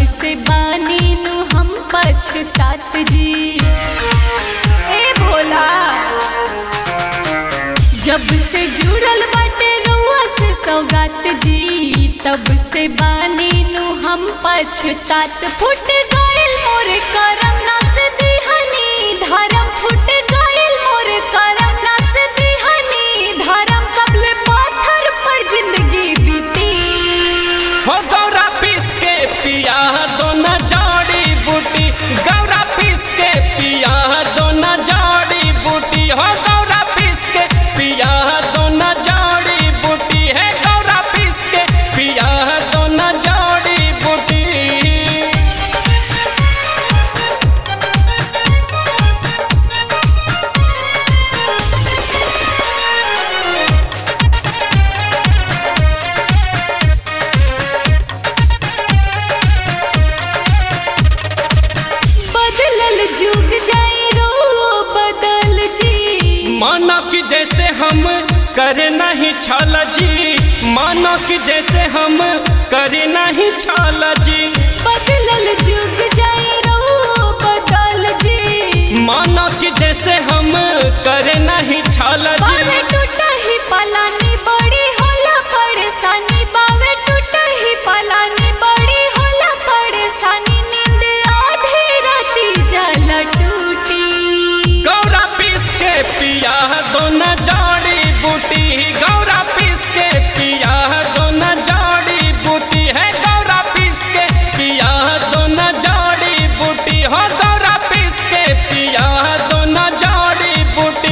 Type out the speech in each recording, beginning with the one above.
से बानी नु हम पछतात जी ए भोला जब से जुड़ल बाटे रुआ से सौगात जी तब से बानी नु हम पछतात फुट गइल मोर करम नास दिहनी धर्म फुट गइल मोर करम नास दिहनी धर्म कबले पाथर पर जिंदगी बीती हो गौरा पीस के पिया दोना जड़ी बूटी गौरा पीस के पिया दोना जड़ी बूटी हो गौरा पीस के पिया दोना जड़ी बूटी है गौरा पीस के पिया दोना जड़ी बूटी बदलल जुग जाई रो बदल जी मानो कि जैसे हम करे नहीं छल जी मानो कि जैसे हम करे नहीं छल जी बदलल जुग जाई रो बदल जी मानो कि जैसे हम करे नहीं छल बावे जी टूटा ही पलानी बड़ी होला परेशानी बावे टूटा ही पलानी बड़ी होला परेशानी नींद आधी राती जल टूटी गौरा पीस के पिया दोना जड़ी बूटी गौरा पीस के पिया दोना जड़ी बूटी है गौरा पीस के पिया दोना जड़ी बूटी हो गौरा पीस के पिया दोना जड़ी बूटी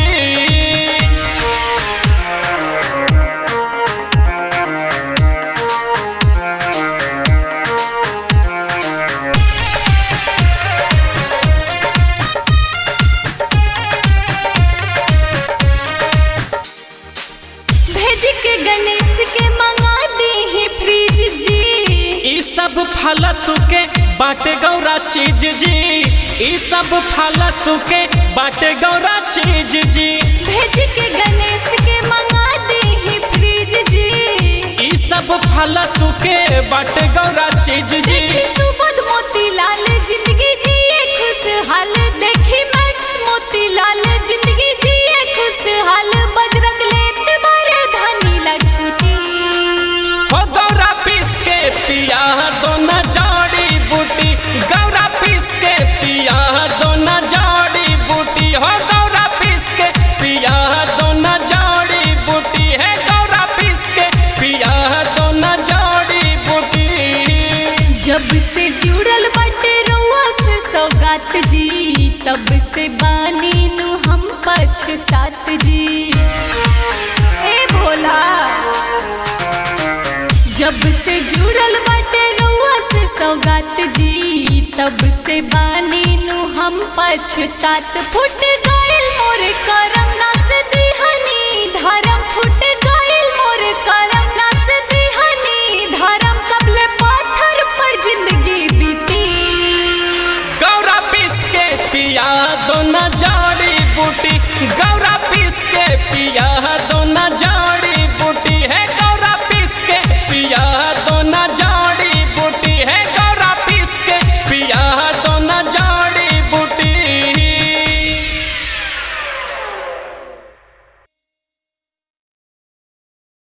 भेज के गणेश के मंगा दी ही फ्रिज जी ई सब फालतू के बाटे गौरा चीज जी ई सब फालतू के बाटे गौरा चीज जी भेज के गणेश के मंगा दी ही फ्रिज जी ई सब फालतू के बाटे गौरा चीज जी देखी सुबोध मोतीलाल जिंदगी जिए खुशहाल देखी मैक्स मोतीलाल जिंदगी जिए खुशहाल बजरंग लेत बारे धानी ला छुटी हो गौरा पीस के पिया दोना जड़ी बूटी गौरा पीस के पिया दोना जड़ी बूटी हो गौरा पीस के पिया दोना जड़ी बूटी है गौरा पीस के पिया दोना जड़ी बूटी जब से जुड़ल बटे रुआ से सौगात जी तब से बानी नु हम पछतात जी ए भोला जब से जुड़ल बटे रुआ से सौगात जी तब से बानी नु हम पछतात फुट गइल मोर करम नास दिहनी धर्म फुट गइल मोर करम नास दिहनी धर्म कबले पाथर पर जिंदगी बीती गौरा पीस के पिया दोना जड़ी बूटी गौरा